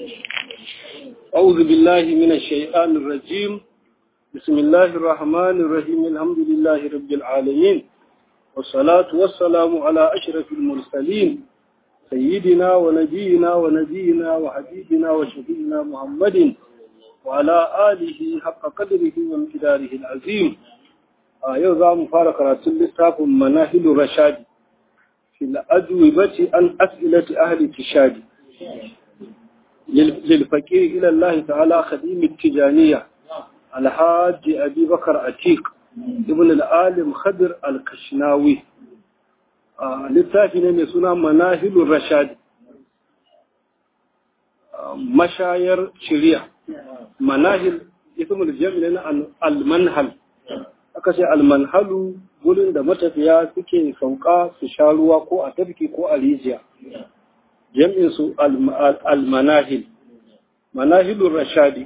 أعوذ بالله من الشيطان الرجيم بسم الله الرحمن الرحيم الحمد لله رب العالمين والصلاة والسلام على أشرف المرسلين سيدنا ونبينا ونبينا وحبيبنا وشفينا محمد وعلى آله حق قدره وامتداره العظيم يوضع مفارق رسول لتاف مناهل رشاد في الأجوبة عن أسئلة أهل التشاد للفقير إلى الله تعالى خديم التجانية الحاج أبي بكر عتيق ابن العالم خضر الكشناوي littafi ne mai suna manahilun rashad mashayar shirya manahil ismul jami'a na almanhal aka ce almanhalu gurin da matafiya suke sauka su sha ruwa ko a tafki ko a rijiya jam'in su almanahil manahilun rashadi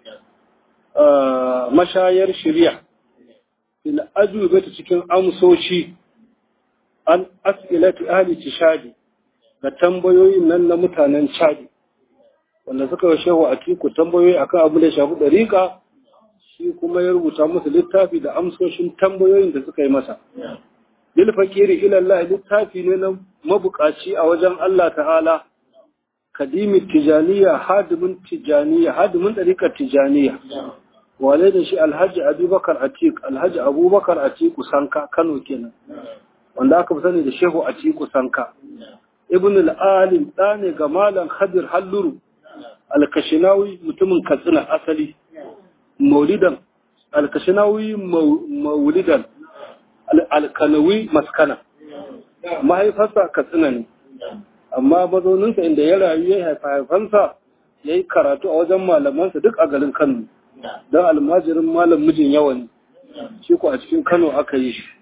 mashayar shirya il ajubata cikin amsoshi an as'ilati ahli tishadi ga tambayoyin nan na mutanen chadi wanda suka yi shehu a tiku tambayoyi akan abu da shafi dariƙa shi kuma ya rubuta musu littafi da amsoshin tambayoyin da suka yi masa bil fakiri ila Allah littafi ne na mabukaci a wajen Allah ta'ala kadimi tijaniya hadimin tijaniya hadimin dariƙar tijaniya wale da shi alhaji abubakar atik alhaji abubakar atiku sanka kano kenan wanda aka fi sani da shehu a ciku sanka ibn al'alim ɗa ne ga malam hadir halluru alkashinawi mutumin katsina asali maulidan alkashinawi maulidan alkanawi maskana mahaifarsa katsina ne amma mazauninsa inda ya rayu ya haifa haifansa ya yi karatu a wajen malamansa duk a garin kano don almajirin malam mijin yawa ne shi ko a cikin kano aka yi shi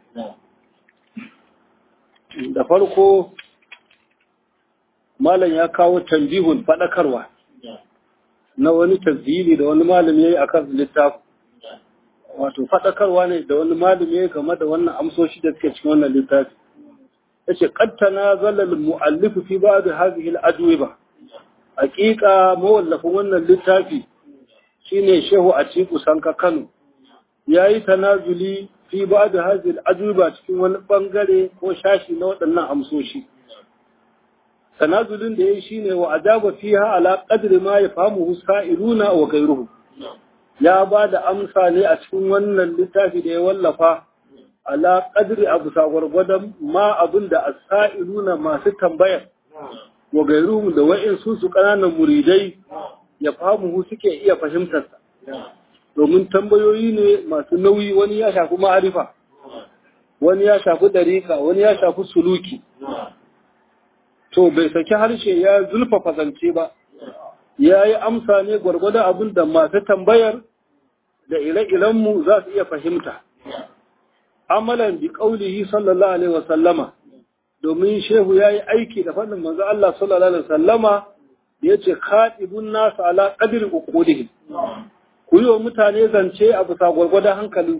da farko malam ya kawo tambihun faɗakarwa na wani tasiri da wani malami ya yi a kan littafi wato faɗakarwa ne da wani malami ya yi game da wannan amsoshi da suke cikin wannan littafi ya ce ƙattana zalal mu'allifu fi ba da hazihil ba. hakika mawallafin wannan littafi shine shehu a ciku sanka kano ya yi tanazuli fi ba da hazil ajuba cikin wani bangare ko shashi na waɗannan amsoshi tanazulin da ya yi shi ne wa ajaba fiha ala qadri ma yafamuhu sa'iluna wa ghayruhu ya ba da amsa ne a cikin wannan littafi da ya wallafa ala qadri abu sagwargwadon ma abin da as-sa'iluna masu tambayar wa ghayruhum da wa'in su su kananan muridai ya famuhu suke iya fahimtarsa domin tambayoyi ne masu nauyi wani ya shafi ma'arifa wani ya shafi dariƙa wani ya shafi suluki to bai saki harshe ya zulfafa zance ba ya yi amsa ne gwargwadon abin da masu tambayar da ire-irenmu za su iya fahimta amalan bi ƙaulihi sallallahu alaihi wasallama domin shehu ya yi aiki da faɗin manzo Allah sallallahu alaihi wasallama ya ce kaɗibun nasu ala ƙadir uqudihim ku yi wa mutane zance a bisa gwargwadon hankalin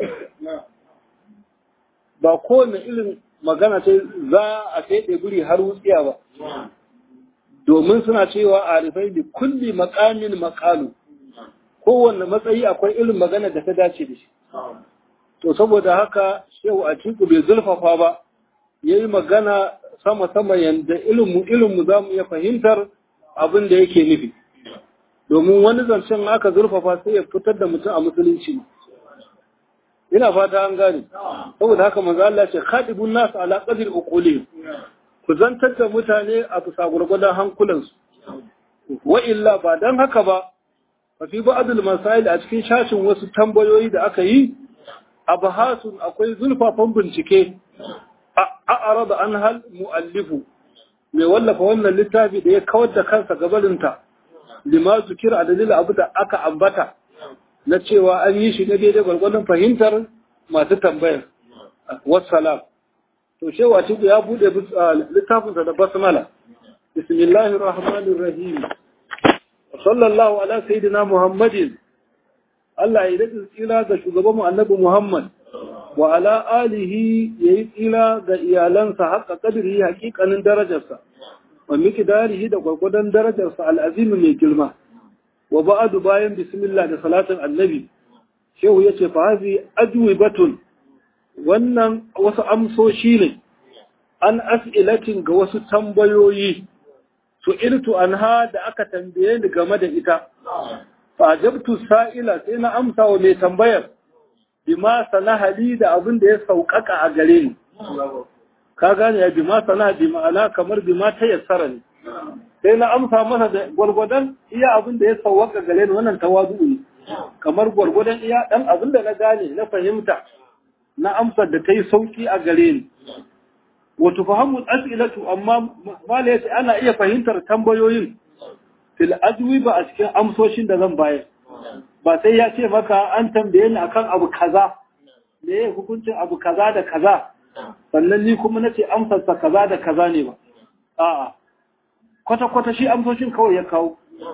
ba kowane irin magana ce za a sai guri har wutsiya ba domin suna cewa a rufai da kulli makamin makalu kowane matsayi akwai irin magana da ta dace da shi to saboda haka shehu a ciku bai zulfafa ba ya yi magana sama-sama yadda ilimu ilimu za mu iya fahimtar abin da yake nufi domin wani zancen aka zurfafa sai ya fitar da mutum a musulunci ina fata an gane saboda haka manzo Allah ce khadibun nas ala qadri uquli ku zantar da mutane a bisa gurgurdan hankulansu wa illa ba dan haka ba fa fi ba'dul masail a cikin shashin wasu tambayoyi da aka yi abahasun akwai zulfafan bincike a arada an hal muallifu mai wallafa wannan littafi da ya kawar da kansa gabarinta lima zukira a dalilin abu da aka ambata na cewa an yi shi na daidai gwargwadon fahimtar masu tambayar wassalam to shewa ciku ya bude littafinsa da basmala bismillahir rahmanir rahim sallallahu ala sayyidina muhammadin Allah ya dace tsira ga shugaban mu annabi Muhammad wa ala alihi yayi tsira ga iyalansa haƙa kadiri haƙiƙanin darajarsa wa miqdarihi da gwargwadon darajarsa al'azimi mai girma wa ba'adu bayan bismillah da salatin annabi shehu yace fa hazi ajwibatun wannan wasu amsoshi ne an as'ilatin ga wasu tambayoyi su irtu anha da aka tambaye ni game da ita fa ajabtu sa'ila sai na amsa wa mai tambayar bima sanahali da abin da ya sauƙaƙa a gare ni ka gane ya bima sana bi ma'ana kamar bima ta yassara ne sai na amsa masa da gwargwadon iya abin da ya sauƙaƙa gare ni wannan tawazu ne kamar gwargwadon iya dan abin da na gane na fahimta na amsar da ta yi sauƙi a gare ni wato fahimu as'ilatu amma mala yace ana iya fahimtar tambayoyin fil ajwiba a cikin amsoshin da zan bayar ba sai ya ce maka an tambaye ni akan abu kaza me ya hukuncin abu kaza da kaza sannan ni kuma nace amsarsa kaza da kaza ne ba a'a kwata kwata shi amsoshin kawai ya kawo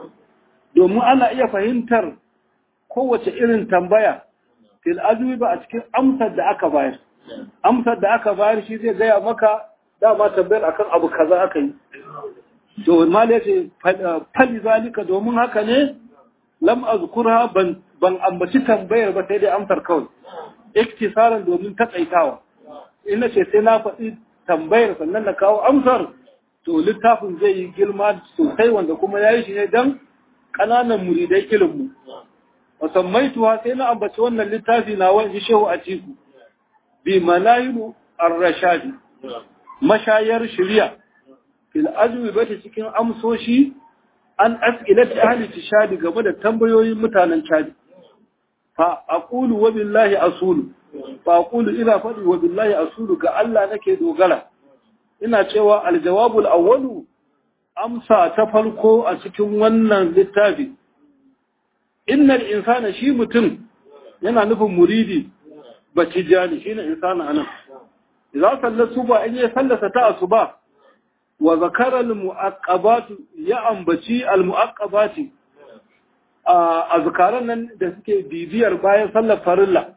domin ana iya fahimtar kowace irin tambaya fil ajwiba a cikin amsar da aka bayar amsar da aka bayar shi zai gaya maka dama tambayar akan abu kaza aka yi to mal yace fali zalika domin haka ne lam azkurha ban ban ambaci tambayar ba sai dai amsar kawai iktisaran domin takaitawa in nace sai na faɗi tambayar sannan na kawo amsar to littafin zai yi girma sosai wanda kuma yayi shi ne dan ƙananan muridai ilinmu wasammaituwa sai na ambaci wannan littafi na wani shehu a tiku bi malayilu ar-rashadi mashayar shari'a fil ajwi bata cikin amsoshi an as'ilati ahli tishadi game da tambayoyin mutanen chadi fa aqulu wa billahi asulu fa aqulu ina fadi wa billahi asulu ga Allah nake dogara ina cewa aljawabul awwalu amsa ta farko a cikin wannan littafi innal insana shi mutum yana nufin muridi batijani shine insana anan idan sallar suba in ya sallasa ta asuba wa zakara al muaqqabat ya ambaci al muaqqabati a azkaran nan da suke bibiyar bayan sallar farilla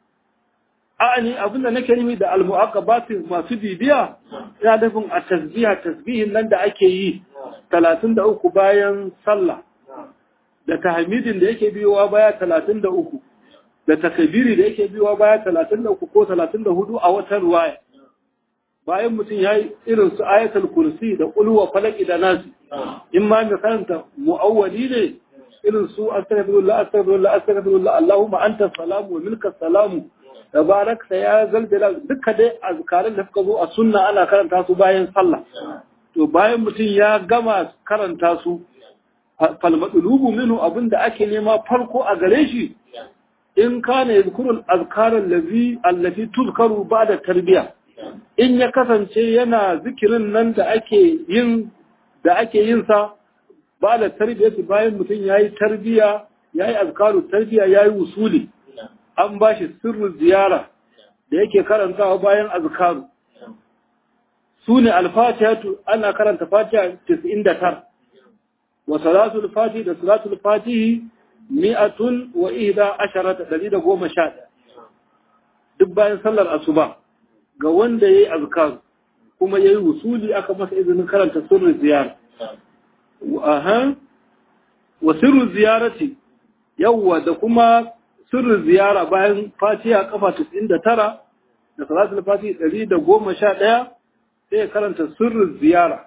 a'ani abinda nake nufi da al muaqqabat masu bibiya ina nufin a tasbiha tasbihin nan da ake yi 33 bayan sallah da tahmidin da yake biyowa baya 33 da takabiri da yake biyowa baya 33 ko 34 a wata ruwaya bayan mutum ya yi irin su ayatul kursi da kulwa falaki da nasi in ma mai karanta mu'awwali ne irin su astaghfirullah astaghfirullah astaghfirullah allahumma anta salamu wa milka salamu tabarakta ya zalzala duka dai azkaran da suka zo a sunna ana karanta su bayan sallah to bayan mutum ya gama karanta su falmadulubu minu abinda ake nema farko a gare shi in kana yadhkurul azkar allazi allati tuzkaru ba'da tarbiya in ya kasance yana zikirin nan da ake yin da ake yin sa ba'da tarbiyati bayan mutum yayi tarbiya yayi azkaru tarbiya yayi usuli an bashi sirru ziyara da yake karantawa bayan azkaru sune al-fatihatu ana karanta fatiha 99 wa salatul fatihi da salatul fatihi mi'atun wa ihda asharata dari da goma sha ɗaya duk bayan sallar asuba ga wanda ya yi azkar kuma ya yi wusuli aka masa izinin karanta sirrin ziyara aha wa sirrin ziyarati yawwa da kuma sirrin ziyara bayan fatiha kafa 99 da salatul fatihi ɗari da goma sha ɗaya sai karanta sirrin ziyara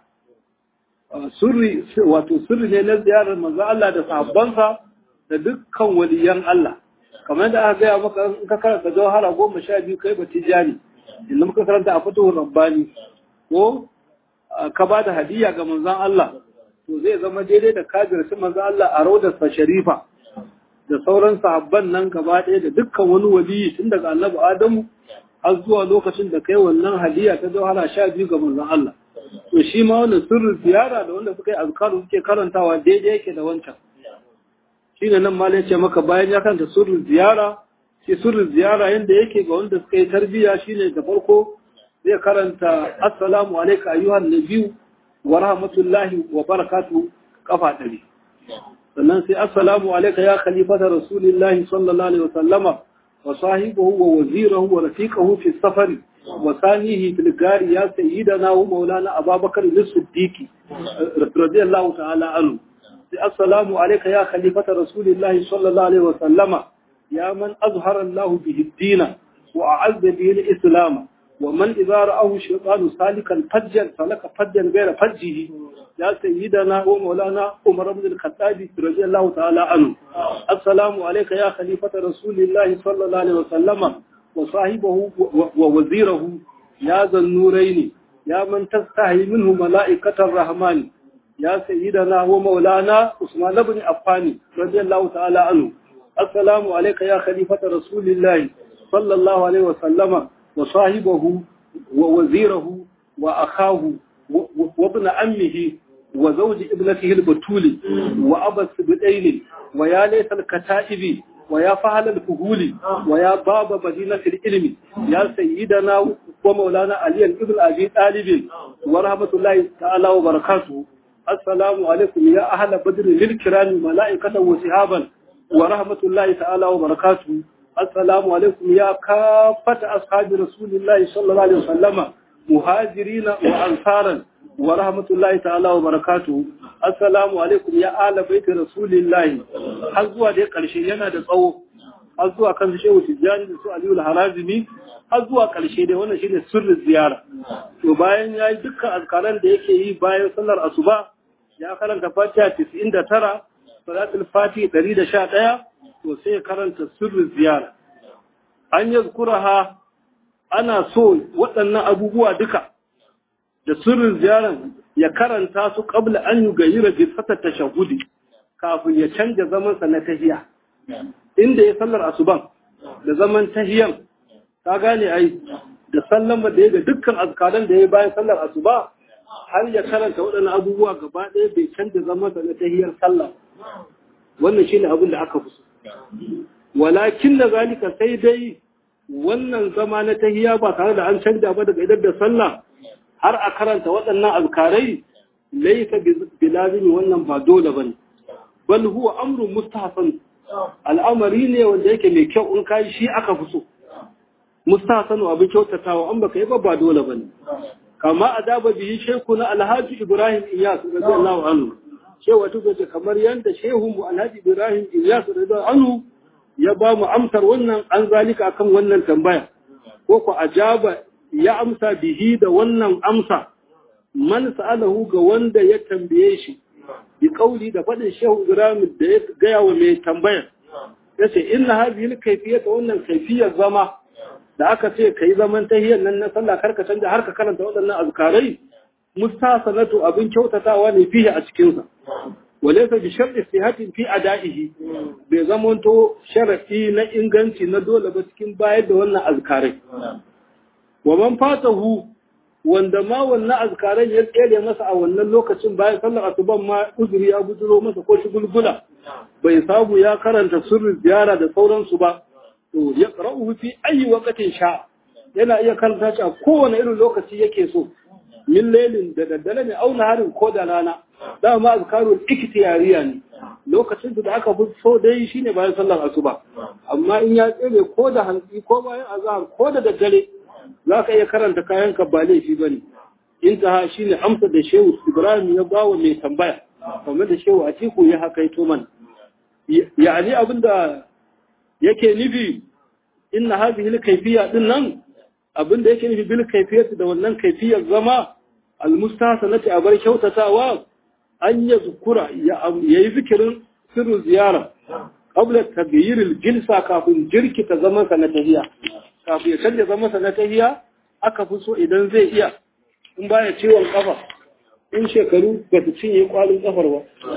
sirri wato sirri ne na ziyarar manzo Allah da sahabbansa da dukkan waliyan Allah kamar da aka gaya maka in ka karanta jawhara goma sha biyu kai ba tijani inda muka karanta a fatuhur rabbani ko ka ba da hadiyya ga manzon Allah to zai zama daidai da kajir shi manzon Allah a raudar sa sharifa da sauran sahabban nan gaba ɗaya da dukkan wani waliyi tun daga annabi Adamu har zuwa lokacin da kai wannan hadiyya ta jawhara sha biyu ga manzon Allah to shi ma wannan sirrin ziyara da wanda suka yi azkaru suke karantawa daidai yake da wancan shi ne nan malai ce maka bayan ya kanta sirrin ziyara shi sirrin ziyara yadda yake ga wanda suka yi tarbiya shine da farko zai karanta assalamu alaika ayyuhan nabiyu wa rahmatullahi wa barakatu kafa ɗari sannan sai assalamu alaika ya khalifata rasulillahi sallallahu alaihi wa sallama wa sahibahu wa wazirahu wa rafiqahu fi safari وثانيه في الغار يا سيدنا ومولانا أبا بكر الصديق رضي الله تعالى عنه assalamu alayka ya khalifata rasulillahi sallallahu alaihi wa sallama ya man azhara Allah bihi ad-din wa a'azza bihi al-islam wa man idza ra'ahu shaytanu salikan fajjan salaka fajjan ghayra fajjihi ya sayyidana wa maulana Umar ibn al-Khattab radiyallahu ta'ala anhu assalamu alayka ya khalifata rasulillahi sallallahu alaihi wa sallama wa sahibahu wa wazirahu ya zannuraini ya man tastahi minhu mala'ikatar rahmani يا سيدنا ومولانا عثمان بن عفان رضي الله تعالى عنه السلام عليك يا خليفة رسول الله صلى الله عليه وسلم وصاحبه ووزيره وأخاه وابن أمه وزوج ابنته البتول وأبا السبتين ويا ليس الكتائب ويا فهل الفهول ويا باب مدينة العلم يا سيدنا ومولانا علي بن أبي طالب ورحمة الله تعالى وبركاته السلام عليكم يا أهل بدر للكرام ملائكة وسحابا ورحمة الله تعالى وبركاته السلام عليكم يا كافة أصحاب رسول الله صلى الله عليه وسلم مهاجرين وأنصارا ورحمة الله تعالى وبركاته السلام عليكم يا أهل بيت رسول الله حزوا دي قرشي ينا دي صوف حزوا كان شيء تجاني دي سؤالي الحرازمي har zuwa ƙarshe dai wannan shine sirrin ziyara to bayan yayi dukkan azkaran da yake yi bayan sallar asuba ya karanta Fatiha 99 salatul Fati 111 to sai ya karanta sirrin ziyara an yazkuraha ana so waɗannan abubuwa duka da sirrin ziyaran ya karanta su qabla an yugayyira bi fatat tashahhudi kafin ya canja zaman sa na tahiya inda ya sallar asuban da zaman tahiyan ka gane ai da sallama da ya ga dukkan azkaran da ya bayan sallar asuba har ya karanta waɗannan abubuwa gaba ɗaya bai canza zama sa na tahiyar sallah wannan shine abin da aka fi so walakin da zalika sai dai wannan zama na tahiya ba tare da an canja ba daga idar da sallah har a karanta waɗannan azkarai laisa bilazimi wannan ba dole bane bal huwa amrun mustahsan al'amari ne wanda yake mai kyau in kai shi aka fi so mustahsanu abin kyautatawa an baka yi ba ba dole bane kama adaba bihi shehu na alhaji ibrahim iyas radiyallahu anhu shehu tuka ce kamar yanda shehu mu alhaji ibrahim iyas radiyallahu anhu ya ba mu amsar wannan an zalika akan wannan tambaya ko ko ajaba ya amsa bihi da wannan amsa man sa'alahu ga wanda ya tambaye shi bi kauli da fadin shehu ibrahim da ya gaya wa mai tambaya yace inna hadhihi al-kayfiyata wannan kayfiyar zama da aka ce ka yi zaman tahiyar nan na sallah karka canja har ka karanta waɗannan azkarai mustasanatu abin kyautatawa ne fiye a cikinsa walaysa bi sharti sihatin fi ada'ihi bai zamanto sharadi na inganci na dole ba cikin bayar da wannan azkarai wa man fatahu wanda ma wannan azkarai ya tsere masa a wannan lokacin bayan sallar asuban ma uzuri ya bujuro masa ko shi gulgula bai samu ya karanta sirrin ziyara da sauransu ba to ya qara'uhu fi ayi waqtin sha yana iya karanta shi a kowane irin lokaci yake so min lailin da daddare ne auna harin ko da rana dama azkarul ikhtiyariya ne lokacin da aka fi so dai shine bayan sallar asuba amma in ya tsere ko da hantsi ko bayan azhar ko da daddare za ka iya karanta kayan ka ba laifi bane intaha shine amsa da shehu ibrahim ya bawa mai tambaya kamar da shehu atiku ya hakaito mana yani abinda yake nufi inna hadhihi al-kayfiyya din nan abinda yake nufi bil kayfiyyati da wannan kayfiyyar zama al-mustasanati a bar kyautatawa an yazkura ya yi zikirin sirru ziyara qabla taghyir al-jilsa kafin jirkita zaman sa na tahiya kafin ya canja zaman sa na tahiya aka fi so idan zai iya in baya ciwon kafa in shekaru ba su cinye kwalin kafar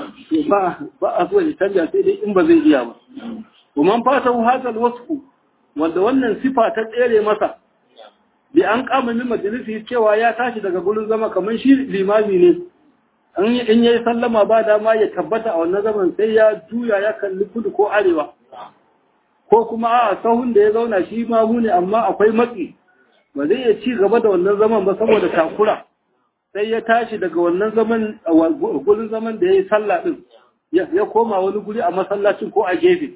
ba ba a so ya canja sai dai in ba zai iya ba ومن فاته هذا الوصف wanda wannan sifa ta tsere masa bi an kama min majalisi cewa ya tashi daga gurin zama kamar shi limami ne in yayi sallama ba dama ya tabbata a wannan zaman sai ya juya ya kalli kudu ko arewa ko kuma a sahun da ya zauna shi ma ne amma akwai matsi ba zai iya ci gaba da wannan zaman ba saboda takura sai ya tashi daga wannan zaman gurin zaman da ya yi sallah din ya koma wani guri a masallacin ko a gefe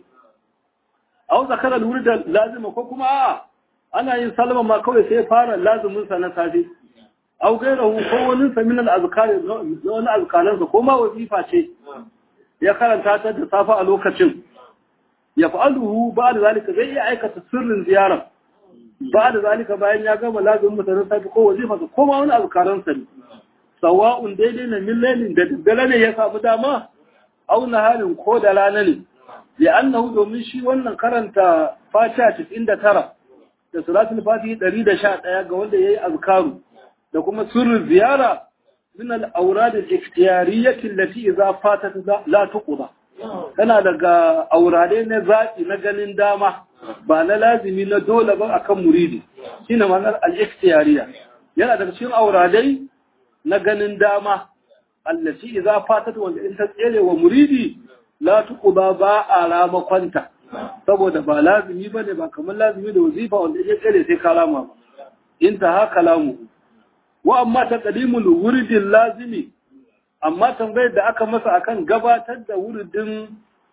au zakara da lazima ko kuma a ana yin salama ma kawai sai fara lazumin sa na safe au gairahu ko wani sa min al-azkar na wani azkaran sa ko ma wazifa ce ya karanta ta da safa a lokacin ya fa'aluhu ba da zalika zai iya aikata sirrin ziyara ba da zalika bayan ya gama lazumin mutanen safi ko wazifa ko ma wani azkaransa ne sawa'un daidai na millanin da daddare ne ya samu dama au halin ko da rana ne ya annahu domin shi wannan karanta fatiha 99 da salatul fatihi 111 ga wanda yayi azkaru da kuma sirrin ziyara min al-awrad al-ikhtiyariyyah allati idza fatat la tuqda tana daga aurade na zaki na ganin dama ba na lazimi na dole ba akan muridi shine ma'anar al-ikhtiyariyya yana daga cikin auradai na ganin dama allati idza fatat wanda in ta tsere wa muridi la tuqda ba a rama kwanta saboda ba lazimi bane ba kamar lazimi da wazifa wanda ya tsere sai kalama ba inta ha kalamu wa amma taqdimul wuridil lazimi amma tambayar da aka masa akan gabatar da wuridin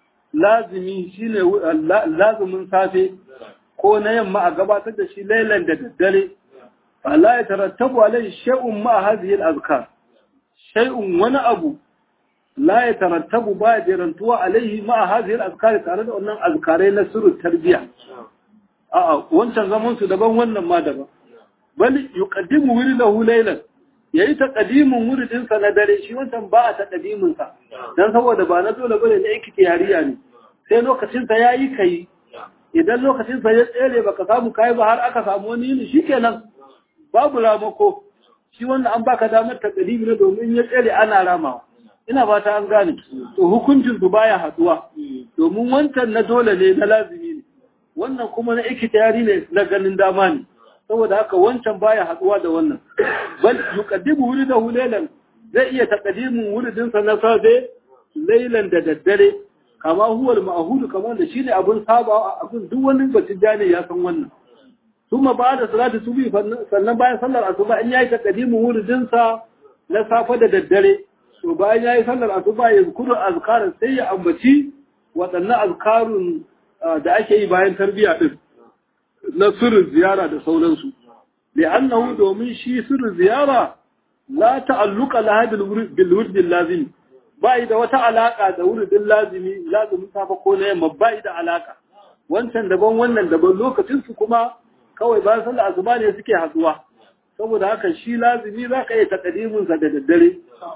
lazimi shine lazimin safe ko na yamma a gabatar da shi lailan da daddare fala ya tarattabu alai shay'un ma hadhihi al-azkar shay'un wani abu la ya tarattabu ba ya jerantuwa alaihi ma hadhihi al-azkar tare da wannan azkarai na sirru tarbiya a'a wancan zaman su daban wannan ma daban bal yuqaddimu wiridahu laylan yayi taqdimin wuridin sa na dare shi wancan ba a taqdimin sa dan saboda ba na dole bane na ikhtiyariya ne sai lokacin sa yayi kai idan lokacin sa ya tsere baka samu kai ba har aka samu wani yini shikenan babu ramako shi wannan an baka damar taqdimi ne domin ya tsere ana ramawa ina ba ta an gane to hukuncin su baya haduwa domin wancan na dole ne na lazimi ne wannan kuma na ikhtiyari ne na ganin dama ne saboda haka wancan baya haduwa da wannan bal yuqaddimu wuridahu laylan zai iya taqdimin wuridin sa na safe laylan da daddare kama huwa al-ma'hud kamar da shine abun saba abun duk wani batun jani ya san wannan kuma ba da salatu subi sannan bayan sallar asuba in yayi taqdimin wuridin sa na safe da daddare to bayan yayi sallar asuba ya zikuru azkarin sai ya ambaci waɗannan azkarun da ake yi bayan tarbiyya din na sirrin ziyara da sauransu li'annahu domin shi sirrin ziyara la ta'alluqa laha bil wurdil lazim bai da wata alaka da wurdin lazimi lazimin safa ko na yamma bai da alaka wancan daban wannan daban lokacin su kuma kawai bayan sallar asuba ne suke haduwa saboda haka shi lazimi za ka yi takadimin sa da daddare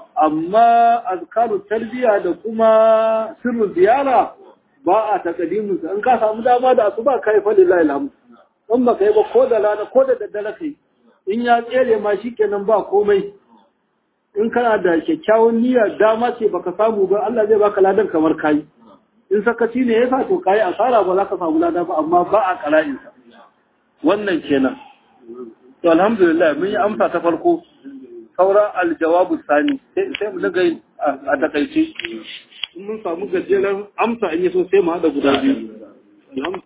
amma azkaru tarbiya da kuma sirrin ziyara ba a takadimin sa in ka samu dama da asuba kai fa lillahi alhamdu in ba ka yi ba ko da rana ko da daddare kai in ya tsere ma shi kenan ba komai in kana da kyakkyawan niyyar dama ce baka samu ba Allah zai baka ladan kamar kayi in sakaci ne yasa to kayi asara ba za ka samu lada ba amma ba a kala'in sa wannan kenan to alhamdulillah mun yi amsa ta farko saura aljawabu sani sai mu daga a takaice in mun samu gajeren amsa in yi so sai mu haɗa guda biyu